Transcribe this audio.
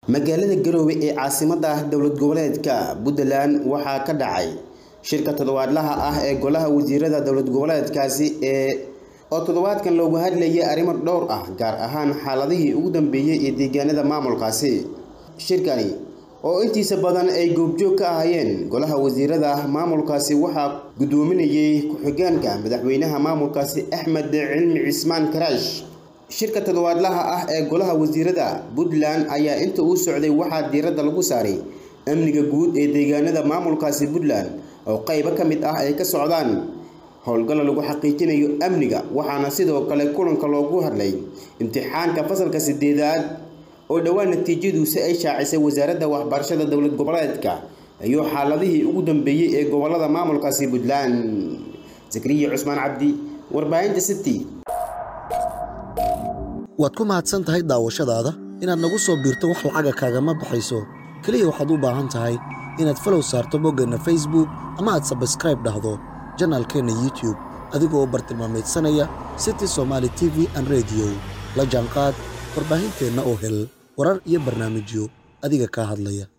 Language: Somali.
magaalada garoowe ee caasimadda dowlad goboleedka puntland waxaa ka dhacay shirka toddobaadlaha ah ee golaha wasiirada dowlad goboleedkaasi ee oo toddobaadkan loogu hadlayay arrimo dhowr ah gaar ahaan xaaladihii ugu dambeeyey ee deegaanada maamulkaasi shirkani oo intiisa badan ay goobjoog ka ahaayeen golaha wasiirada maamulkaasi waxaa guddoominayay ku-xigeenka madaxweynaha maamulkaasi axmed cilmi cismaan karaash shirka toddobaadlaha ah ee golaha wasiirada puntland ayaa inta uu socday waxaa diiradda lagu saaray amniga guud ee deegaanada maamulkaasi puntland oo qaybo ka mid ah ay ka socdaan howlgalla lagu xaqiijinayo amniga waxaana sidoo kale kulanka loogu hadlay imtixaanka fasalka sideedaad oo dhowaan natiijaduusi ay shaacisay wasaaradda waxbarashada dowlad goboleedka iyo xaaladihii ugu dambeeyey ee gobolada maamulkaasi puntland zakariya cusmaan cabdi warbaahinta city waad ku mahadsan tahay daawashadaada inaad nagu soo biirto wax lacaga kaagama baxayso keliya waxaad u baahan tahay inaad falow saarto boggeenna facebook ama aad sabskraib dhahdo janaalkeenna youtube adigoo bartilmaamaydsanaya city somaali t v an rediyo la jaanqaad warbaahinteenna oo hel warar iyo barnaamijyo adiga kaa hadlaya